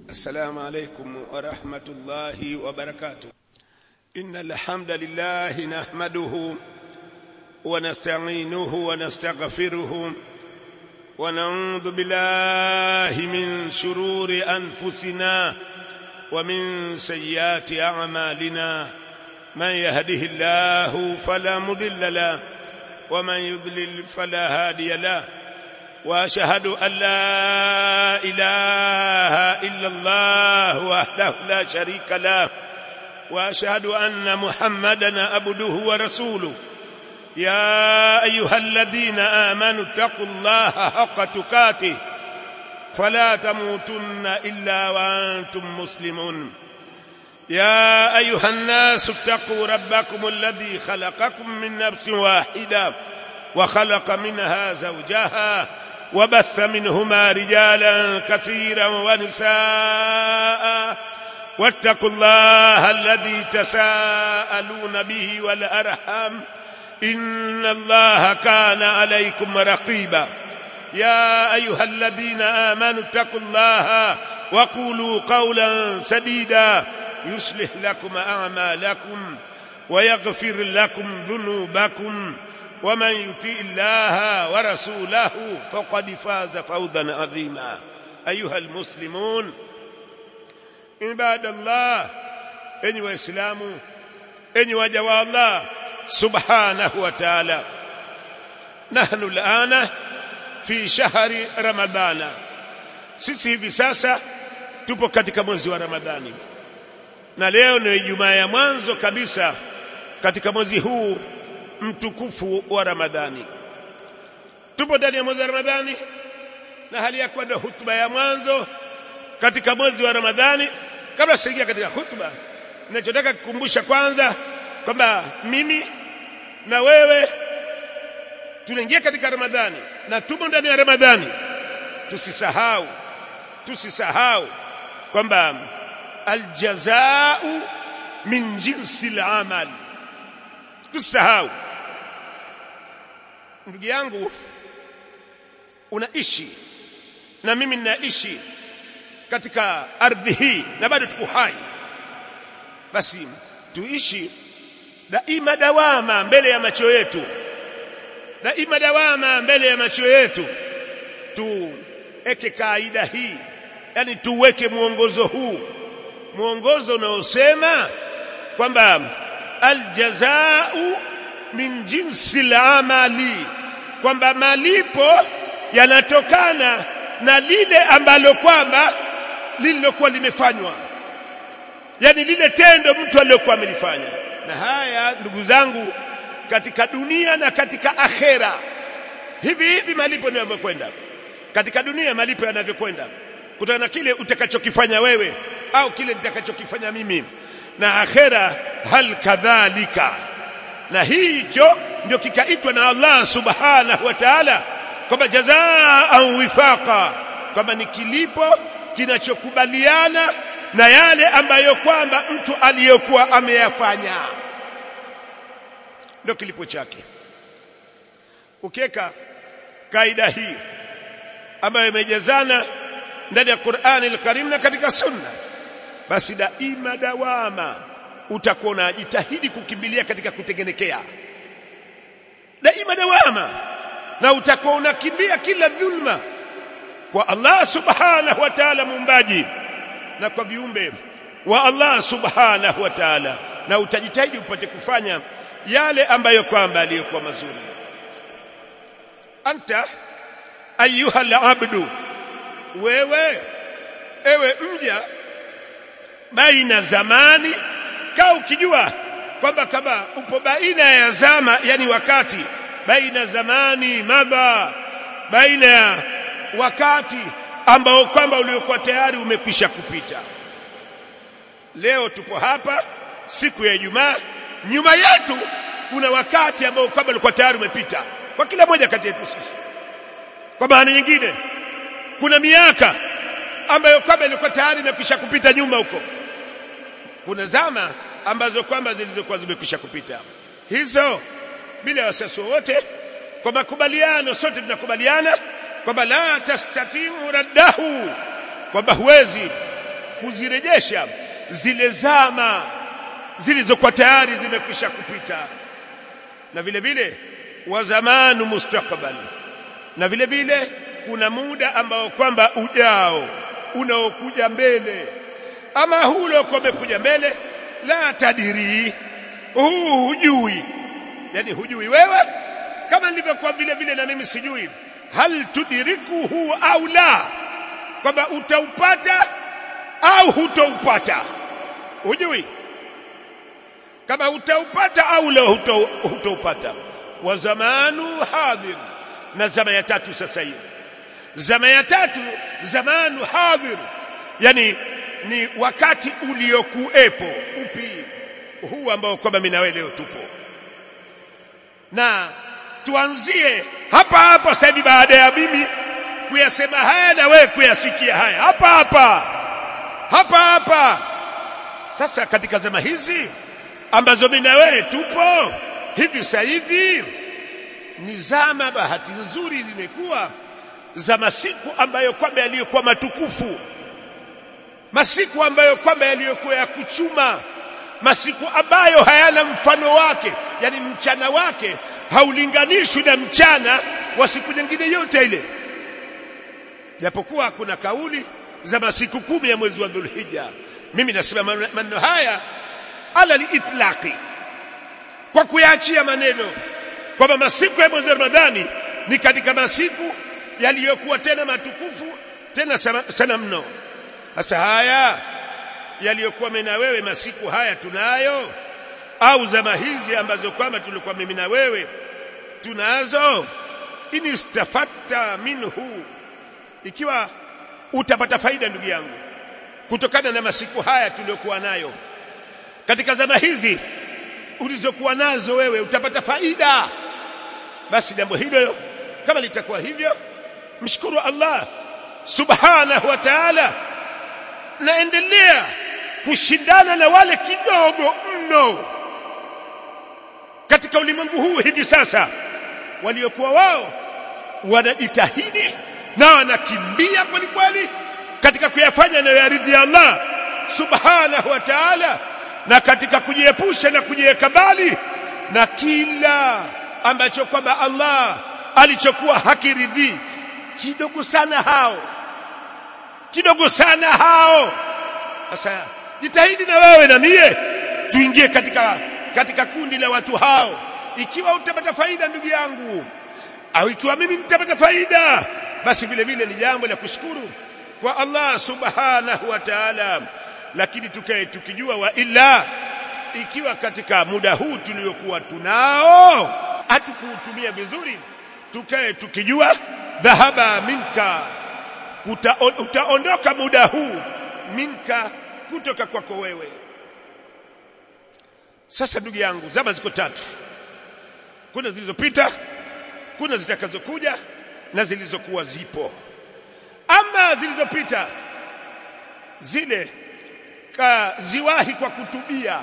السلام عليكم ورحمة الله وبركاته إن الحمد لله نحمده ونستعينه ونستغفره ونعوذ بالله من شرور أنفسنا ومن سيئات أعمالنا من يهده الله فلا مضل له ومن يضلل فلا هادي له واشهد ان لا اله الا الله وحده لا شريك له واشهد ان محمدا عبده ورسوله يا ايها الذين امنوا اتقوا الله حق تقاته فلا تموتن الا وانتم مسلمون يا ايها الناس اتقوا ربكم الذي خلقكم من نفس واحده وخلق منها زوجها وبث منهما رجالا كثيرا ونساء واتقوا الله الذي تساءلون به والارحام ان الله كان عليكم رقيبا يا ايها الذين امنوا اتقوا الله وقولوا قولا سديدا يصلح لكم اعمالكم ويغفر لكم ذنوبكم ومن يطيع الله ورسوله فقد فاز فوزا عظيما ايها المسلمون عباد الله اني واسلام اني وجوا الله سبحانه وتعالى نحن الان في شهر رمضان sisi hivi sasa tupo katika mwezi wa ramadhani na leo ni ijumaa ya mwanzo kabisa katika mwezi huu mtukufu wa Ramadhani. Tupo ndani ya mwezi wa Ramadhani na hali ya kuwa ndio hutuba ya mwanzo katika mwezi wa Ramadhani. Kabla sijaingia katika hutuba, ninachotaka kukumbusha kwanza kwamba mimi na wewe tunaingia katika Ramadhani na tumo ndani ya Ramadhani. Tusisahau, tusisahau kwamba aljazau min jinsi al-amal. Tusisahau ndugu yangu unaishi na mimi ninaishi katika ardhi hii na bado tuko hai basi tuishi daima dawama mbele ya macho yetu daima dawama mbele ya macho yetu tuweke kaida hii yani tuweke mwongozo huu mwongozo unaosema kwamba aljazau min jinsi al-amali kwamba malipo yanatokana na lile ambalo kwamba lililokuwa limefanywa yani lile tendo mtu aliyokuwa amelifanya na haya ndugu zangu katika dunia na katika akhera hivi hivi malipo ndio yamekwenda katika dunia malipo yanavyokwenda kutokana na kile utakachokifanya wewe au kile nitakachokifanya mimi na akhera hal kadhalika na hicho ndio kikaitwa na Allah subhanahu wa ta'ala kwamba jazaan wifaqa kwamba ni kilipo kinachokubaliana na yale ambayo kwamba mtu aliyokuwa ameyafanya ndio kilipo chake ukiweka kaida hii ambayo imejazana ndani ya Qur'ani al-Karim na katika Sunna basi daima dawama utakuwa unajitahidi kukimbilia katika kutengenekea daima dawama na utakuwa unakimbia kila dhulma kwa Allah subhanahu wa ta'ala muumbaji na kwa viumbe wa Allah subhanahu wa ta'ala na utajitahidi upate kufanya yale ambayo kwamba aliyokuwa mazuri anta ayuha al-abdu wewe ewe mja baina zamani kaa ukijua kwamba kama upo baina ya zama yani wakati baina zamani madha baina ya wakati ambao kwamba uliokuwa tayari umekwisha kupita leo tupo hapa siku ya Ijumaa nyuma yetu kuna wakati ambao kwamba ulikuwa tayari umepita kwa kila moja kati yetu sisi kwa maana nyingine kuna miaka ambayo kwamba ilikuwa tayari imekwisha kupita nyuma huko kuna zama ambazo kwamba zilizokuwa zimekwisha kupita hizo bila wasiwasi wote kwa makubaliano sote tunakubaliana kwamba la tastatiu raddahu kwamba huwezi kuzirejesha zile zama zilizokuwa tayari zimekwisha kupita na vile vile wa zamanu mustakbal na vile vile kuna muda ambao kwamba ujao unaokuja mbele ama huu uliokuwa umekuja mbele la tadiri huu hujui yani hujui wewe kama nilivyokuwa vile vile na mimi sijui hal tudirikuhu au la kwamba utaupata au hutoupata hujui kama utaupata au la hutoupata wa zamanu hadhir na zama ya tatu sasa hivi zama ya tatu zamanu hadhir yani ni wakati uliokuepo upi huu ambao kwamba mimi na wewe leo tupo na tuanzie hapa hapa sasa hivi baada ya mimi kuyasema haya na wewe kuyasikia haya hapa hapa hapa hapa sasa katika zama hizi ambazo mimi na wewe tupo hivi sasa hivi ni zama bahati nzuri limekuwa za masiku ambayo kwamba yaliyokuwa matukufu masiku ambayo kwamba yaliyokuwa ya kuchuma masiku ambayo hayana mfano wake yani mchana wake haulinganishwi na mchana wa siku nyingine yote ile japokuwa kuna kauli za masiku kumi ya mwezi wa Dhulhijja mimi nasema maneno haya ala liitlaqi kwa kuyaachia maneno kwamba masiku ya mwezi wa Ramadhani ni katika masiku yaliyokuwa tena matukufu tena sana, sana mno sasa haya yaliyokuwa mimi na wewe masiku haya tunayo au zama hizi ambazo kwamba tulikuwa mimi na wewe tunazo inistafatta minhu ikiwa utapata faida ndugu yangu kutokana na masiku haya tuliyokuwa nayo katika zama hizi ulizokuwa nazo wewe utapata faida basi jambo hilo kama litakuwa hivyo mshukuru Allah subhanahu wa ta'ala naendelea kushindana na wale kidogo mno katika ulimwengu huu hivi sasa waliokuwa wao wanajitahidi na wanakimbia kweli kweli katika kuyafanya na yaridhi Allah subhanahu wa ta'ala na katika kujiepusha na kujiweka mbali na kila ambacho kwamba Allah alichokuwa hakiridhi kidogo sana hao kidogo sana hao sasa jitahidi na wewe na mie tuingie katika katika kundi la watu hao ikiwa utapata faida ndugu yangu au ikiwa mimi nitapata faida basi vile vile ni jambo la kushukuru kwa Allah subhanahu wa ta'ala lakini tukae tukijua wa illa ikiwa katika muda huu tuliokuwa tunao hatukuutumia vizuri tukae tukijua dhahaba minka Kuta, utaondoka muda huu minka kutoka kwako wewe sasa ndugu yangu zama ziko tatu kuna zilizopita kuna zitakazokuja na zilizokuwa zipo ama zilizopita zile kaziwahi kwa kutubia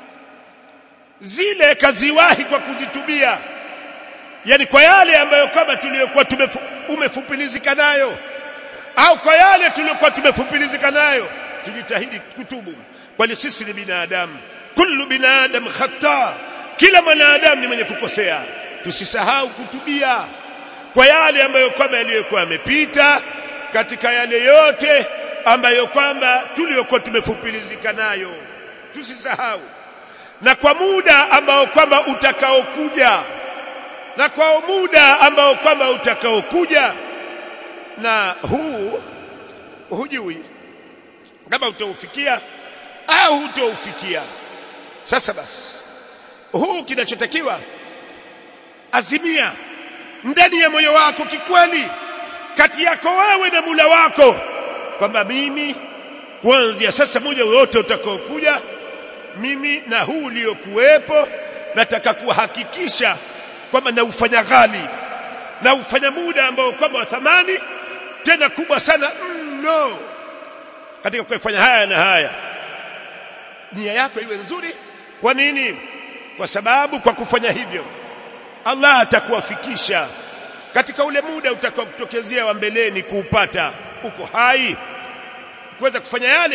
zile kaziwahi kwa kuzitubia yani kwa yale ambayo kama tuliyokuwa umefupilizika nayo au kwa yale tuliyokuwa tumefupilizika nayo tujitahidi kutubu kwani sisi ni binadamu kullu binadam khata kila mwanadamu ni mwenye kukosea tusisahau kutubia kwa yale ambayo kwamba yaliyokuwa yamepita katika yale yote ambayo kwamba tuliyokuwa tumefupilizika nayo tusisahau na kwa muda ambao kwamba utakaokuja na kwa muda ambao kwamba utakaokuja na huu hujui kama utaufikia au hutaufikia sasa basi huu kinachotakiwa azimia ndani ya moyo wako kikweli kati yako wewe na mula wako kwamba mimi kuanzia sasa moja wote utakaokuja mimi na huu uliokuwepo nataka kuhakikisha kwamba naufanya ghali na ufanya muda ambao kwamba wa thamani tena kubwa sana mno mm, katika kufanya haya na haya nia yako iwe nzuri kwa nini kwa sababu kwa kufanya hivyo Allah atakuwafikisha katika ule muda utakaokutokezea wa mbeleni kuupata uko hai kuweza kufanya yale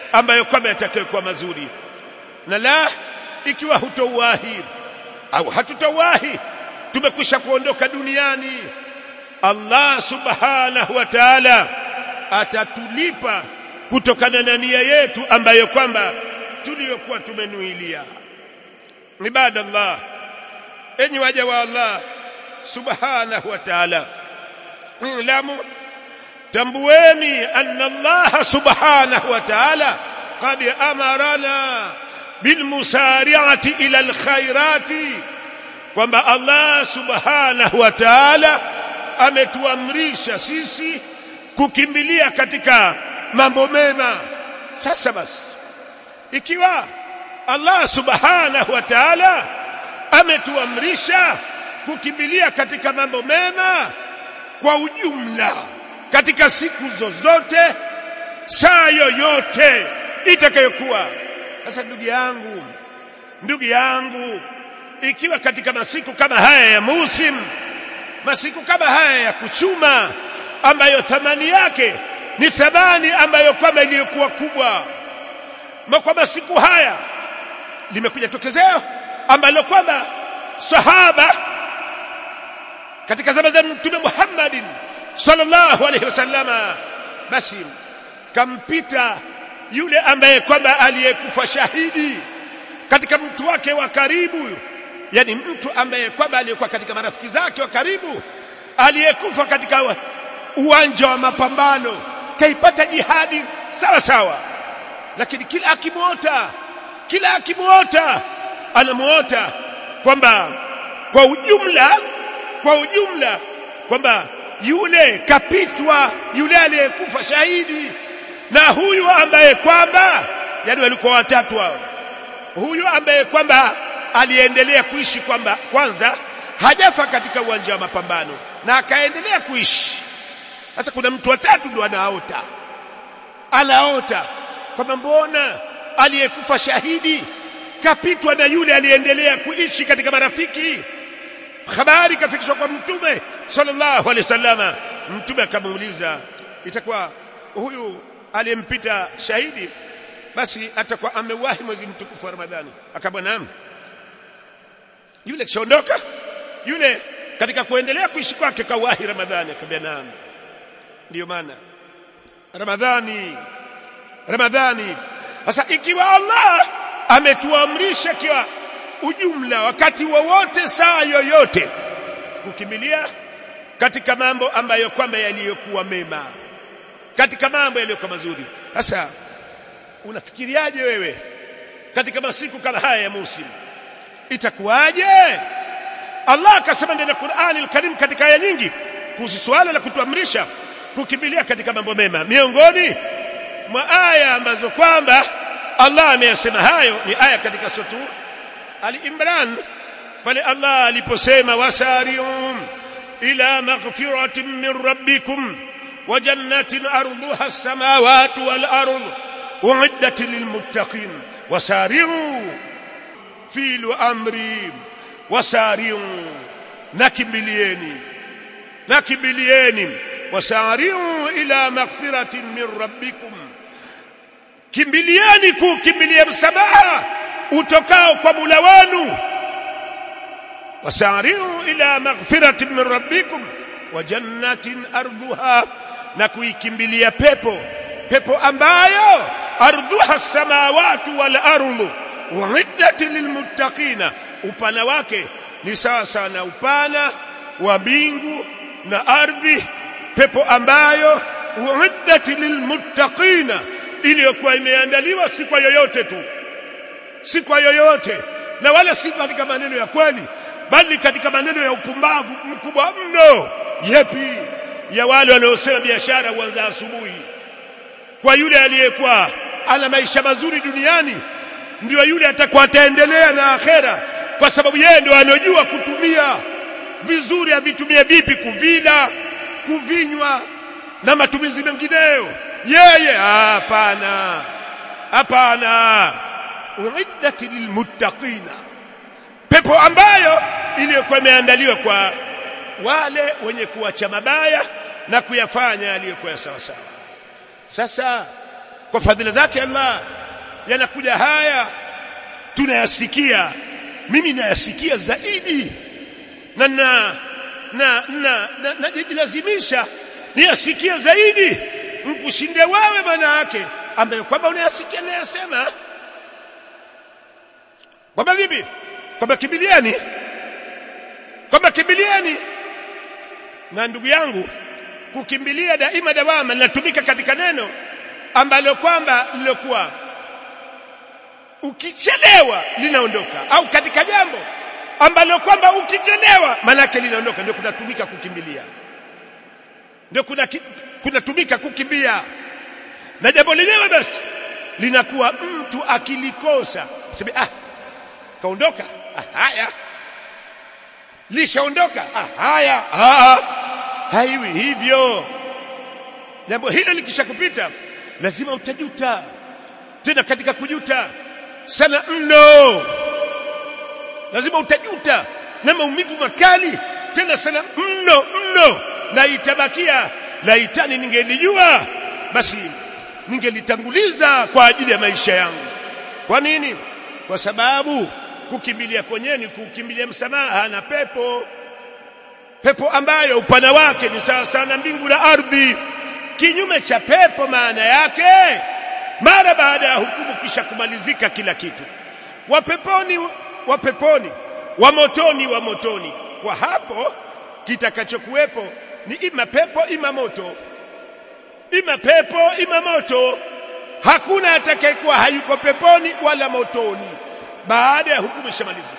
ambayo kwamba yatakayokuwa mazuri na la ikiwa hutouwahi au hatutauwahi tumekwisha kuondoka duniani Allah subhanahu wa ta'ala atatulipa kutokana na nia yetu ambayo kwamba tuliyokuwa tumenuilia ibadallah enyi waja wa Allah subhanahu wa ta'ala ilamu tambueni anna Allah subhanahu wa ta'ala qad amarana bilmusari'ati ila alkhairati kwamba Allah subhanahu wa ta'ala ametuamrisha sisi kukimbilia katika mambo mema sasa basi ikiwa Allah subhanahu wa ta'ala ametuamrisha kukimbilia katika mambo mema kwa ujumla katika siku zozote saa yoyote itakayokuwa sasa ndugu yangu ndugu yangu ikiwa katika masiku kama haya ya musim masiku kama haya ya kuchuma ambayo thamani yake ni thamani ambayo kwamba iliyokuwa kubwa kwa masiku haya limekuja tokezeo ambalo kwamba sahaba katika zama za mtume Muhammadin sallallahu alaihi wasallama basi kampita yule ambaye kwamba aliyekufa shahidi katika mtu wake wa karibu yani mtu ambaye kwamba aliyekuwa katika marafiki zake wa karibu aliyekufa katika uwanja wa mapambano kaipata jihadi sawa sawa lakini kila akimuota kila akimuota anamuota kwamba kwa ujumla kwa ujumla kwamba yule kapitwa yule aliyekufa shahidi na huyu ambaye kwamba yani walikuwa watatu hao huyu ambaye kwamba aliendelea kuishi kwamba kwanza hajafa katika uwanja wa mapambano na akaendelea kuishi sasa kuna mtu watatu ndo anaota anaota kwamba mbona aliyekufa shahidi kapitwa na yule aliyeendelea kuishi katika marafiki habari kafikishwa kwa mtume sallallahu alaihi wasallama mtume akamuuliza itakuwa huyu aliyempita shahidi basi atakuwa amewahi mwezi mtukufu wa Ramadhani akamwambia naam yule kishaondoka yule katika kuendelea kuishi kwake kawahi Ramadhani akamwambia naam ndiyo maana Ramadhani Ramadhani sasa ikiwa Allah ametuamrisha kwa ujumla wakati wowote saa yoyote kukimbilia katika mambo ambayo kwamba yaliyokuwa mema katika mambo yaliyokuwa mazuri sasa unafikiriaje wewe katika masiku kama haya ya musim itakuwaje Allah akasema ndani ya Qur'ani al-Karim katika aya nyingi kuhusu swala la kutuamrisha kukimbilia katika mambo mema miongoni mwa aya ambazo kwamba Allah ameyasema hayo ni aya katika sura Ali-Imran pale Allah aliposema wasari'um ila maghfiratin min rabbikum wa jannatin arduha as-samawati wal ard u'iddat lilmuttaqin wasari'u filu amri wasari'u nakimbilieni nakimbilieni wasari'u ila maghfiratin min rabbikum kimbilieni kukimbilia msamaha utokao kwa Mola wenu wasari'u ila maghfiratin min rabbikum wa jannatin ardhuha na kuikimbilia pepo pepo ambayo ardhuha samawati wal ardu uiddat lilmuttaqina upana wake ni sawa sawa na upana wa mbingu na ardhi pepo ambayo uiddat lilmuttaqina iliyokuwa imeandaliwa si kwa yoyote tu si kwa yoyote na wala si katika maneno ya kweli bali katika maneno ya upumbavu mkubwa mno yepi ya wale wanaosema biashara huanza asubuhi kwa yule aliyekuwa ana maisha mazuri duniani ndio yule atakuwa ataendelea na akhera kwa sababu yeye ndio anojua kutumia vizuri avitumie vipi kuvila kuvinywa na matumizi mengineyo yeye hapana hapana uiddat lilmuttaqina pepo ambayo iliyokuwa imeandaliwa kwa wale wenye kuacha mabaya na kuyafanya yaliyokuwa sawa sawa sasa kwa fadhila zake Allah yanakuja haya tunayasikia mimi nayasikia zaidi na na na na najilazimisha niyasikie zaidi mkushinde wewe maana yake ambaye kwamba unayasikia nayasema kwamba vipi kwamba kimbiliani kwamba kimbiliani na ndugu yangu kukimbilia daima dawama linatumika katika neno ambalo kwamba lilokuwa ukichelewa linaondoka au katika jambo ambalo kwamba ukichelewa manake linaondoka ndio kunatumika kukimbilia ndio kuna kunatumika kukimbia na jambo lenyewe basi linakuwa mtu akilikosa sema ah kaondoka ah, haya lishaondoka ah, haya ah, haiwi hivyo jambo hilo likishakupita lazima utajuta tena katika kujuta sana mno lazima utajuta na maumivu makali tena sana mno mno na itabakia laitani ningelijua basi ningelitanguliza kwa ajili ya maisha yangu kwa nini kwa sababu kukimbilia kwenyewe ni kukimbilia msamaha na pepo pepo ambayo upana wake ni sawa sana mbingu na ardhi kinyume cha pepo maana yake mara baada ya hukumu kisha kumalizika kila kitu wa peponi wa peponi wa motoni wa motoni kwa hapo kitakachokuwepo ni ima pepo ima moto ima pepo ima moto hakuna atakayekuwa hayuko peponi wala motoni baada ya hukumu ishamalizika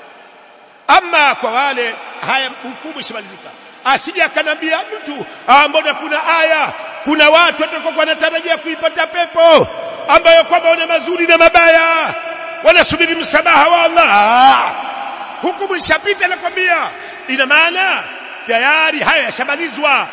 ama kwa wale haya hukumu ishamalizika asije akanambia mtu ah mbona kuna aya kuna watu watakuwa wanatarajia kuipata pepo ambayo kwamba wana mazuri na mabaya wanasubiri msamaha wa Allah hukumu ishapita nakwambia ina maana tayari haya yashamalizwa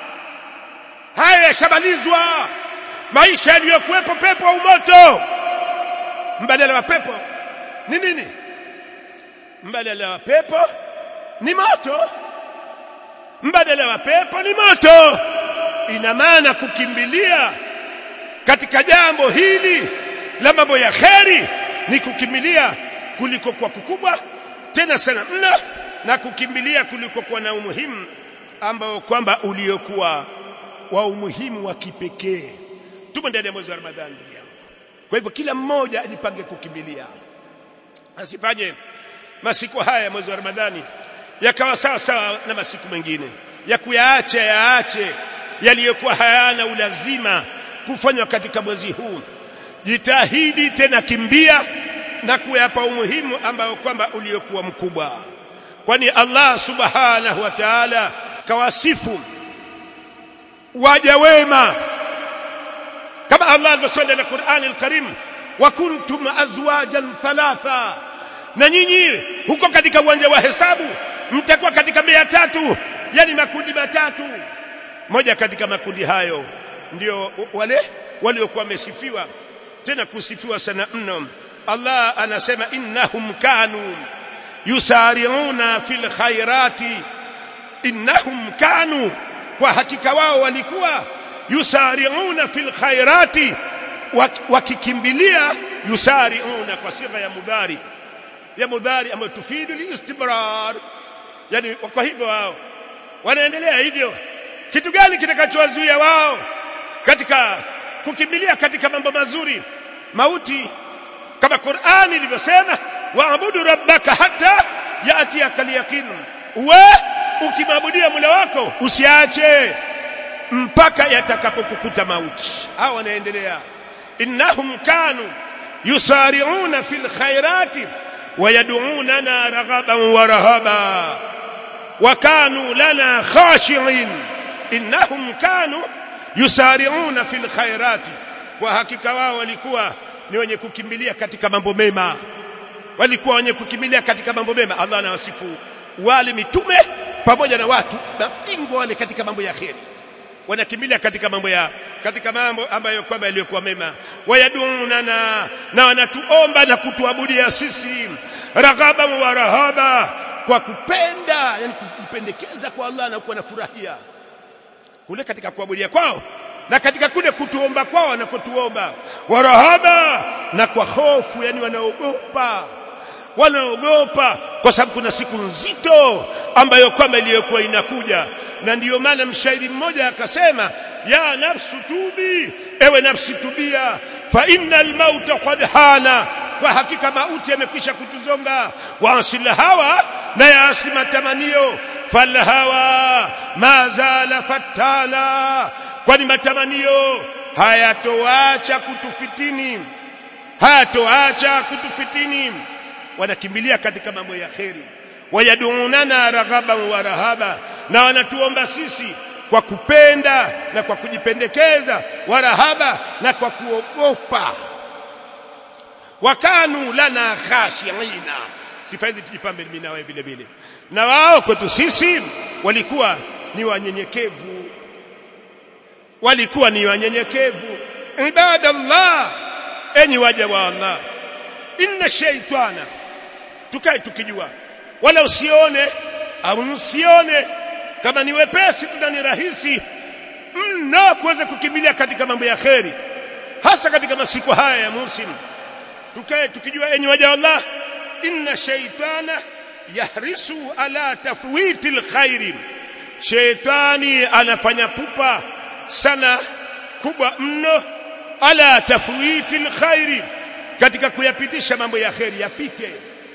haya yashamalizwa maisha yaliyokuwepo pepo au moto mbadala wa pepo ni nini mbadala wa pepo ni moto mbadala wa pepo ni moto ina maana kukimbilia katika jambo hili la mambo ya kheri ni kukimbilia kuliko kwa kukubwa tena sana mno na kukimbilia kuliko kwa na umuhimu ambao kwamba uliokuwa wa umuhimu wa kipekee tumo ndani ya mwezi wa Ramadhani ndugu yangu kwa hivyo kila mmoja ajipange kukimbilia asifanye masiku haya mwezi wa Ramadhani yakawa sawa sawa na masiku mengine ya kuyaacha yaache yaliyokuwa hayana ulazima kufanywa katika mwezi huu jitahidi tena kimbia na kuyapa umuhimu ambao kwamba uliokuwa mkubwa kwani Allah subhanahu wa ta'ala kawasifu waja wema kama Allah alivyosema ndani ya Qur'an al-Karim wa kuntum azwajan thalatha na nyinyi huko katika uwanja wa hesabu mtakuwa katika mia tatu yani makundi matatu moja katika makundi hayo ndio wale waliokuwa wamesifiwa tena kusifiwa sana mno Allah anasema innahum kanu yusari'una fil khairati innahum kanu kwa hakika wao walikuwa yusari'una fil khairati wakikimbilia yusari'una kwa sifa ya mudhari ya mudhari ambayo tufidu liistibrar yani kwa hivyo wao wanaendelea hivyo kitu gani kitakachowazuia wao katika kukimbilia katika mambo mazuri mauti kama Qur'ani ilivyosema waabudu rabbaka hata yaatiyaka al-yaqin we ukimwabudia Mola wako usiache mpaka yatakapokukuta mauti hao wanaendelea innahum kanu yusari'una fil khairati ويدعوننا رغبا ورهبا وكانوا لنا خاشعين انهم كانوا يسارعون في الخيرات وحقيقه wao walikuwa ni wenye kukimbilia katika mambo mema walikuwa wenye kukimbilia katika mambo mema Allah anawasifu wale mitume pamoja na watu mabingwa wale katika mambo ya kheri wanakimbilia katika mambo ya katika mambo ambayo kwamba yaliyokuwa mema wayadunana na wanatuomba na kutuabudia sisi raghaba wa rahaba kwa kupenda yani kujipendekeza kwa Allah na kuwa na furahia kule katika kuabudia kwao na katika kule kutuomba kwao wanakotuomba warahaba na kwa hofu yani wanaogopa wanaogopa kwa sababu kuna siku nzito ambayo kwamba iliyokuwa inakuja na ndiyo maana mshairi mmoja akasema ya nafsu tubi ewe nafsi tubia fa innal mauta qad hana kwa hakika mauti yamekwisha kutuzonga waasila hawa na yaasi matamanio falhawa ma zala fatana kwani matamanio hayatoacha kutufitini hayatoacha kutufitini wanakimbilia katika mambo ya kheri wayadunana raghaban wa rahaba na wanatuomba sisi kwa kupenda na kwa kujipendekeza warahaba na kwa kuogopa wakanu lana khashiina sifa hizi tujipambe mimi na wewe vile vile na wao kwetu sisi walikuwa ni wanyenyekevu walikuwa ni wanyenyekevu ibadallah enyi waja wa Allah inna shaytana tukae tukijua wala usione au msione kama ni wepesi tuna ni rahisi mno kuweza kukimbilia katika mambo ya kheri hasa katika masiku haya ya musimu tukae tukijua enyi waja Allah inna shaytana yahrisu ala tafwiti alkhairi shaytani anafanya pupa sana kubwa mno ala tafwiti alkhairi katika kuyapitisha mambo ya kheri yapite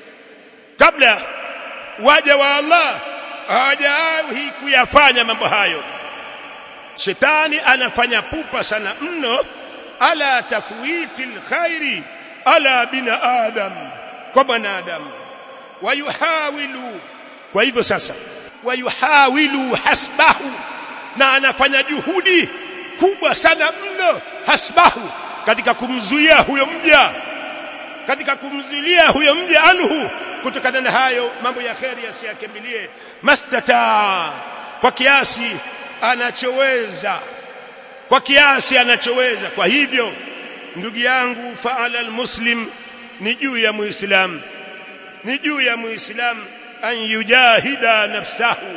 kabla waja wa Allah hawajawahi kuyafanya mambo hayo shetani anafanya pupa sana mno ala tafwiti alkhairi ala bina adam kwa mwanadamu wayuhawilu kwa hivyo sasa wayuhawilu hasbahu na anafanya juhudi kubwa sana mno hasbahu katika kumzuia huyo mja katika kumzuilia huyo mja anhu kutokana na hayo mambo ya kheri asiyakimbilie mastata kwa kiasi anachoweza kwa kiasi anachoweza kwa hivyo ndugu yangu faala almuslim ni juu ya muislam ni juu ya muislam an yujahida nafsahu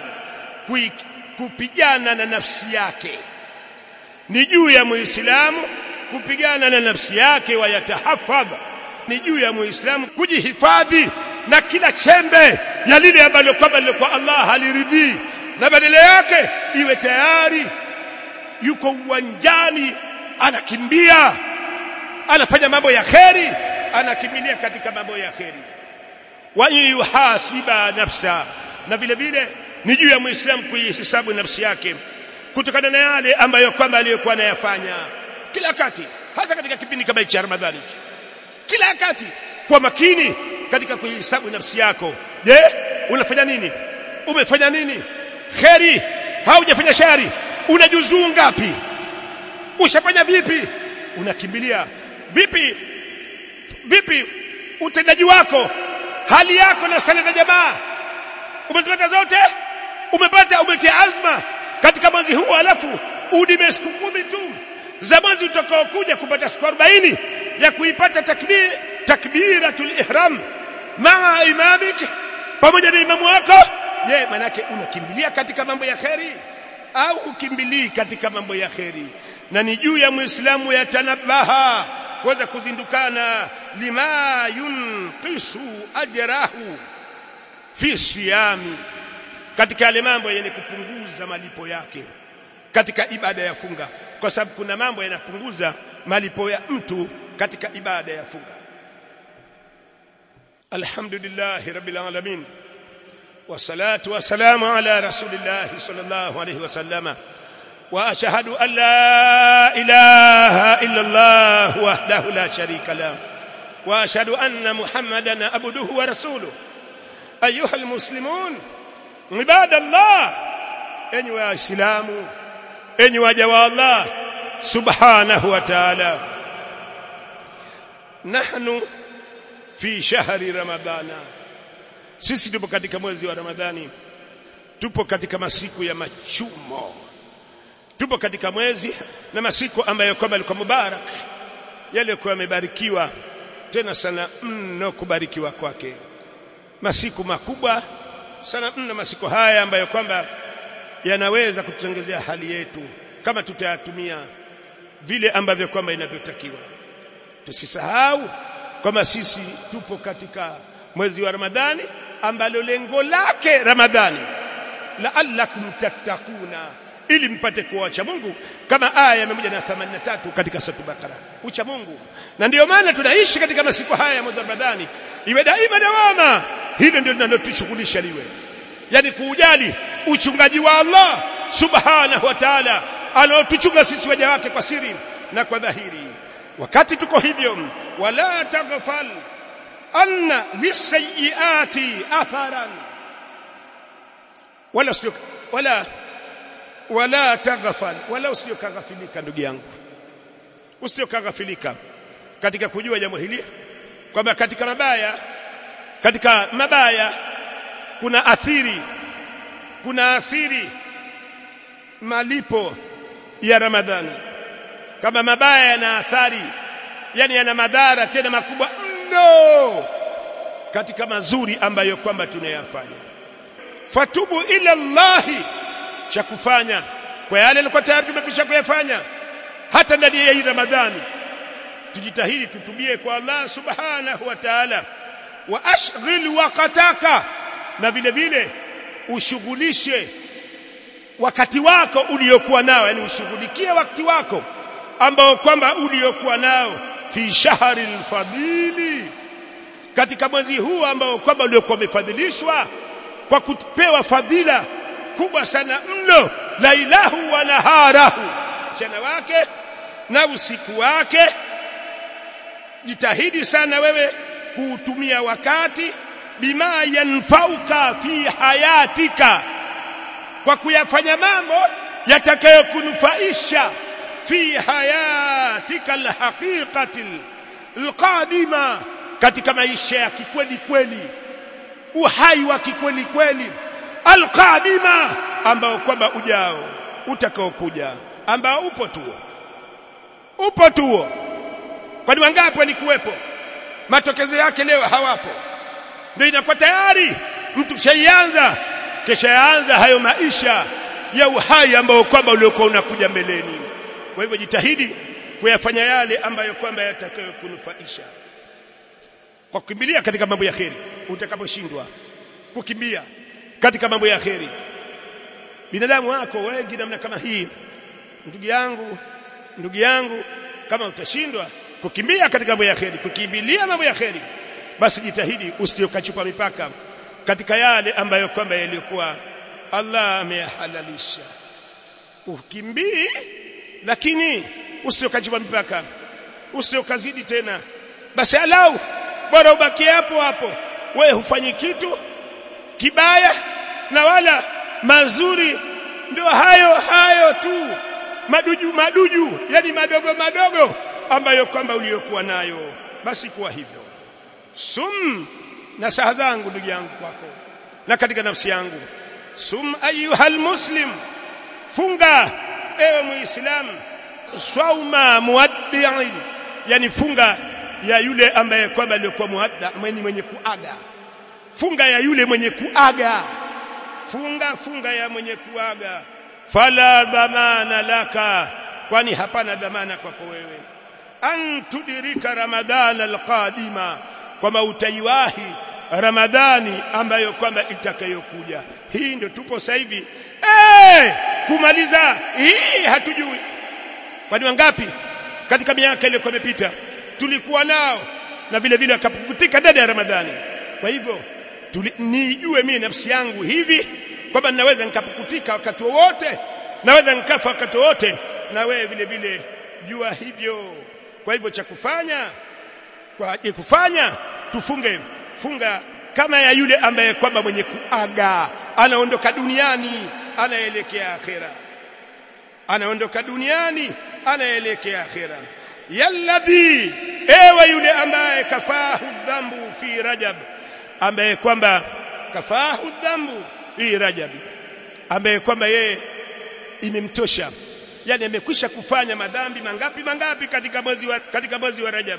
kupigana na nafsi yake ni juu ya muislamu kupigana na nafsi yake wayatahafadha ni juu ya muislamu kujihifadhi na kila chembe ya lile ambalo kwamba lilikuwa Allah haliridhii na badala yake iwe tayari yuko uwanjani anakimbia anafanya mambo ya kheri anakimbilia katika mambo ya kheri wa yuhasiba nafsa na vile vile ni juu ya muislamu kuihisabu nafsi yake kutokana na yale ambayo kwamba aliyokuwa anayafanya kila wakati hasa katika kipindi kama cha Ramadhani kila wakati kwa makini katika kuihesabu nafsi yako je unafanya nini umefanya nini kheri haujafanya shari unajuzuu ngapi ushafanya vipi unakimbilia vipi vipi utendaji wako hali yako na sala za jamaa umezipata zote umepata umetia azma katika mwezi huu alafu udime siku kumi tu za mwezi utakaokuja kupata siku 40 ya kuipata takbir takbiratul ihram maa imamik pamoja na imamu wako je manake unakimbilia katika mambo ya kheri au ukimbilii katika mambo ya kheri na ni juu ya muislamu yatanabaha kuweza kuzindukana lima yunqisu ajrahu fi siyami katika yale mambo yenye kupunguza malipo yake katika ibada ya funga kwa sababu kuna mambo yanapunguza malipo ya mtu katika ibada ya funga alhamdulillah rabbil alamin wassalatu wassalamu ala rasulillah sallallahu alayhi wasallama واشهد ان لا اله الا الله وحده لا شريك له واشهد ان محمدا عبده ورسوله ايها المسلمون عباد الله اني واسلام اني وجوا الله سبحانه وتعالى نحن في شهر رمضان sisi tupo katika mwezi wa ramadhani tupo katika masiku ya machumo tupo katika mwezi na masiku ambayo kwamba yalikuwa mubarak yalikuwa yamebarikiwa tena sana mno kubarikiwa kwake masiku makubwa sana mno masiku haya ambayo kwamba yanaweza kututengezea hali yetu kama tutayatumia vile ambavyo kwamba inavyotakiwa tusisahau kwamba sisi tupo katika mwezi wa Ramadhani ambalo lengo lake Ramadhani la'allakum tattakuna ili mpate kuacha Mungu kama aya ya 183 katika sura Bakara ucha Mungu na ndiyo maana tunaishi katika masiku haya ya mwezi wa Ramadhani iwe daima dawama hilo ndio linalotushughulisha liwe yani kuujali uchungaji wa Allah subhanahu wa ta'ala anaotuchunga sisi waja wake kwa siri na kwa dhahiri wakati tuko hivyo wala taghfal anna lisayiati atharan wala usio wala wala taghfal wala usio kaghafilika ndugu yangu usio kaghafilika katika kujua jambo hili kwamba katika mabaya katika mabaya kuna athiri kuna athiri malipo ya Ramadhani kama mabaya yana athari yani yana madhara tena makubwa mno katika mazuri ambayo kwamba tunayafanya fatubu ila Allah cha kufanya kwa yale yalikuwa tayari tumekwisha kuyafanya hata ndani ya hii Ramadhani tujitahidi tutubie kwa Allah subhanahu wa ta'ala wa ashghil waqtaka na vile vile ushughulishe wakati wako uliokuwa nao yani ushughulikie wakati wako ambao kwamba uliokuwa nao fi shahri alfadili katika mwezi huu ambao kwamba uliokuwa umefadhilishwa kwa kupewa fadhila kubwa sana mno lailahu wa naharahu mchana wake na usiku wake jitahidi sana wewe kuutumia wakati bima yanfauka fi hayatika kwa kuyafanya mambo yatakayokunufaisha fi hayatika alhaqiqati alqadima katika maisha ya kikweli kweli uhai wa kikweli kweli alqadima ambao kwamba ujao utakaokuja ambao upo tuo upo tuo kwani wangapi walikuwepo matokezo yake leo hawapo ndio inakuwa tayari mtu shaianza kisha yaanza hayo maisha ya uhai ambao kwamba uliokuwa unakuja mbeleni kwa hivyo jitahidi kuyafanya yale ambayo kwamba yatakayokunufaisha kwa kukimbilia katika mambo ya kheri utakaposhindwa kukimbia katika mambo ya kheri binadamu wako wengi namna kama hii ndugu yangu ndugu yangu kama utashindwa kukimbia katika mambo ya kheri kukimbilia mambo ya kheri basi jitahidi usiokachupa mipaka katika yale ambayo kwamba yalikuwa Allah ameyahalalisha ukimbii lakini usiokachupa mipaka usiokazidi tena basi alau bora ubaki hapo hapo wewe hufanyi kitu kibaya na wala mazuri ndio hayo hayo tu maduju maduju yani madogo madogo ambayo kwamba uliyokuwa nayo basi kuwa hivyo sum na saha zangu ndugu yangu kwako na katika nafsi yangu sum ayuhal muslim funga ewe muislam swauma muaddi'in yani funga ya yule ambaye kwamba alikuwa muadda mwenye mwenye kuaga funga ya yule mwenye kuaga funga funga ya mwenye kuaga fala dhamana laka kwani hapana dhamana kwako wewe antudirika ramadhana alqadima kwamba utaiwahi ramadhani ambayo kwamba itakayokuja hii ndio tupo sasa hivi eh kumaliza hii hatujui kwani wangapi katika miaka ile imepita tulikuwa nao na vile vile akapukutika ndani ya ramadhani kwa hivyo nijue mimi nafsi yangu hivi kwamba ninaweza nikapukutika wakati wowote naweza nikafa wakati wowote na wewe vile vile jua hivyo kwa hivyo cha kufanya kwa kufanya tufunge funga kama ya yule ambaye kwamba mwenye kuaga anaondoka duniani anaelekea akhera anaondoka duniani anaelekea akhera yalladhi ewe yule ambaye kafahu dhambu fi rajab ambaye kwamba kafahu dhambu fi rajab ambaye kwamba yeye imemtosha yani amekwisha kufanya madhambi mangapi mangapi katika mwezi wa katika mwezi wa rajab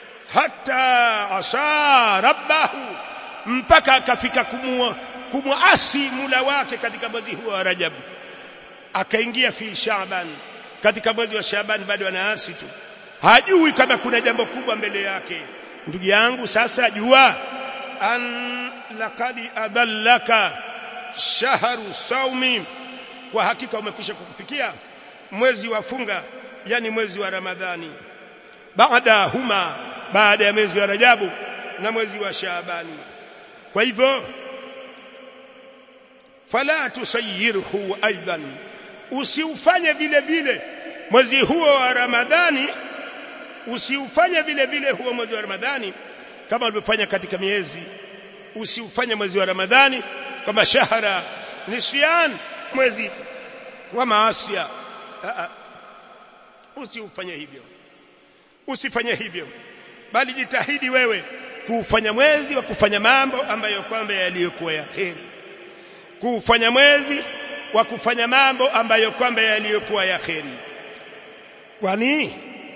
hata asa rabbahu mpaka akafika kumua kumuasi mula wake katika mwezi huo wa rajab akaingia fi shaaban katika mwezi wa Shaaban bado anaasi tu hajui kama kuna jambo kubwa mbele yake ndugu yangu sasa jua an laqad adallaka shahru saumi kwa hakika umekwisha kukufikia mwezi wa funga yani mwezi wa Ramadhani baada huma baada ya mwezi wa Rajabu na mwezi wa Shaabani kwa hivyo fala tusayirhu aidan usiufanye vile vile mwezi huo wa Ramadhani usiufanye vile vile huo mwezi wa Ramadhani kama ulivyofanya katika miezi usiufanye mwezi wa Ramadhani kama shahara nisyan mwezi wa maasia usiufanye hivyo usifanye hivyo bali jitahidi wewe kuufanya mwezi wa kufanya mambo ambayo kwamba yaliyokuwa ya heri kuufanya mwezi wa kufanya mambo ambayo kwamba yaliyokuwa ya heri kwani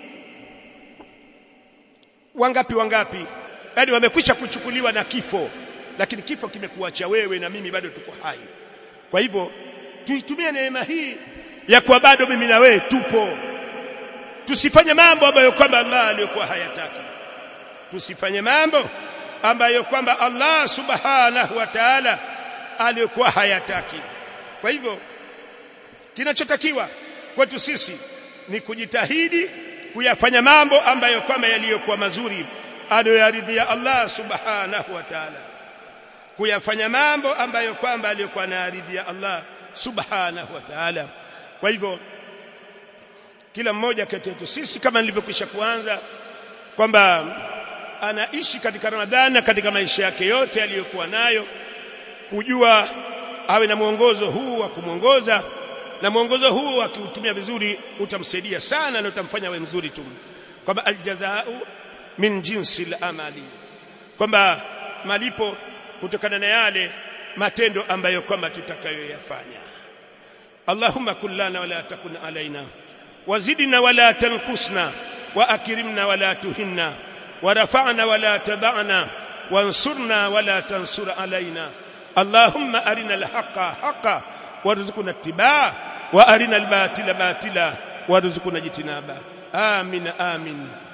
wangapi wangapi yani wamekwisha kuchukuliwa na kifo lakini kifo kimekuacha wewe na mimi bado tuko hai kwa hivyo tuitumie neema hii ya kuwa bado mimi na wewe tupo tusifanye mambo ambayo kwamba Allah aliyokuwa hayataki tusifanye mambo ambayo kwamba Allah subhanahu wa ta'ala aliyokuwa hayataki kwa hivyo kinachotakiwa kwetu sisi ni kujitahidi kuyafanya mambo ambayo kwamba yaliyokuwa mazuri aliyoyaridhia Allah subhanahu wa ta'ala kuyafanya mambo ambayo kwamba aliyokuwa anaridhia Allah subhanahu wa ta'ala kwa hivyo kila mmoja kati yetu sisi kama nilivyokwisha kuanza kwamba anaishi katika Ramadhani na katika maisha yake yote aliyokuwa nayo kujua awe na mwongozo huu wa kumwongoza na mwongozo huu akiutumia vizuri utamsaidia sana na utamfanya awe mzuri tu kwamba aljazau min jinsi al-amali kwamba malipo kutokana na yale matendo ambayo kwamba tutakayoyafanya Allahumma kullana wala takun alaina wazidna wala tanqusna wa akrimna wala tuhinna ورفعنا ولا تبعنا وانصرنا ولا تنصر علينا اللهم أرنا الحق حقا وارزقنا اتباعه وأرنا الباطل باطلا وارزقنا اجتنابه آمين آمين